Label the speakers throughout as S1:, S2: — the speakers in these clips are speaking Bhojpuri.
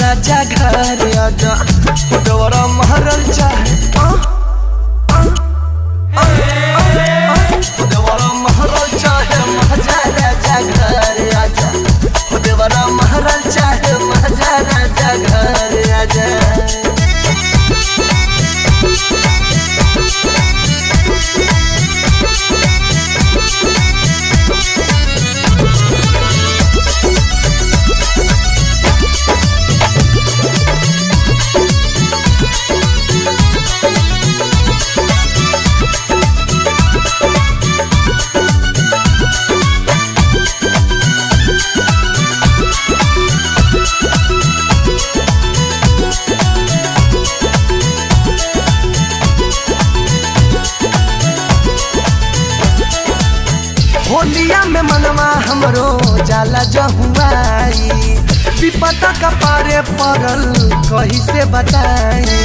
S1: राजा घर आजा हो देवरा महरल चाहे आ, आ, आ, आ, आ। हो देवरा महरल चाहे महाजा राजा घर आजा हो देवरा महरल चाहे महाजा राजा घर आजा होलिया में मनवा हमरो जाला जहुआई विपता का पारे पड़ल कहीं से बताई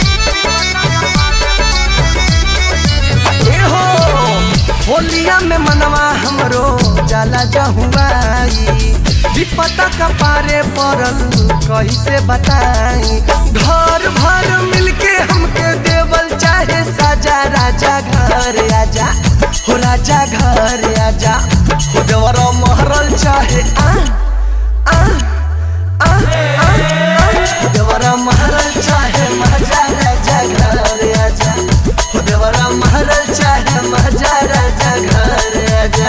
S1: ए हो होलिया में मनवा हमरो जाला जहुआई विपता का पारे पड़ल कहीं से बताई घर भर मिलके हमके देवल चाहे साजा राजा घर आजा हो राजा घर आजा हो देवरा महरल चाहे आ आ आ आ आ हो देवरा महरल चाहे महाजा राजा घर आजा हो देवरा महरल चाहे महाजा राजा घर आजा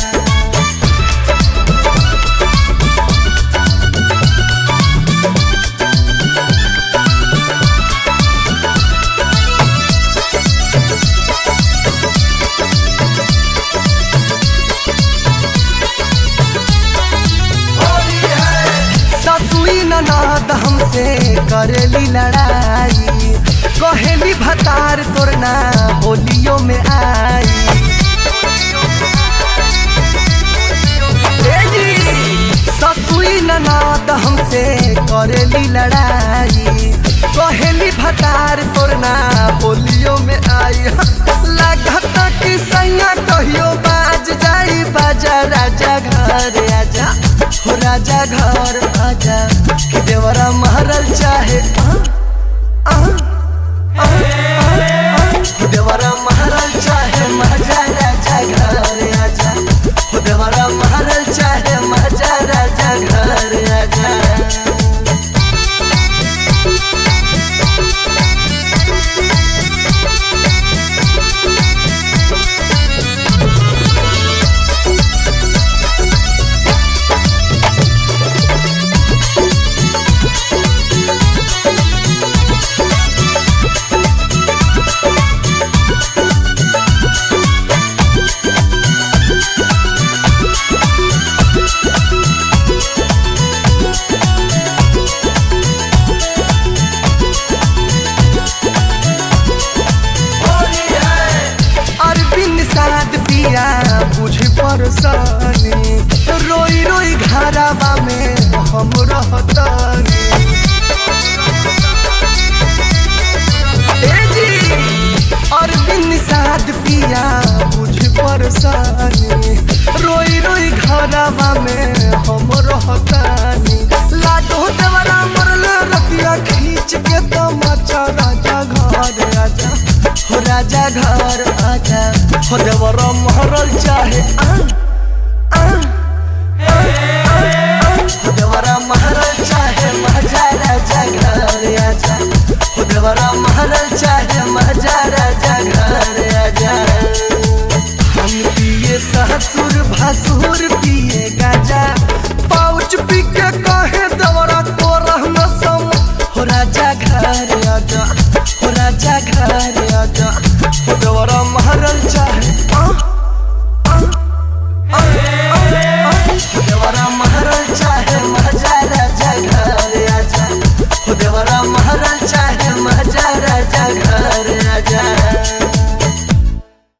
S1: ससुई ननद हमसे करेली लड़ाई कहेली भतार तोरना होलियो में आई ए जी, ससुई ननद हमसे करेली लड़ाई कहेली भतार तोरना होलियो में आई लागत कि सैया कहियो बाज जाई बाजा राजा घर आजा हो राजा घर आजा कि देवरा महरल चाहे आ, आ, आ, आ, आ। हो देवरा महरल चाहे महाजा राजा घर आजा हो देवरा महरल चाहे महाजा राजा घर आजा अरबिन साद पिया बुझ परसानी रोई रोई घरावा में हम रहतानी ए जी अरबिन साद पिया बुझ परसानी रोई रोई घरावा में हम रहतानी लाडो देवरा मरल रतिया खींच के तमाचा राजा घर आजा हो राजा घर आजा हो देवरा महरल चाहे आ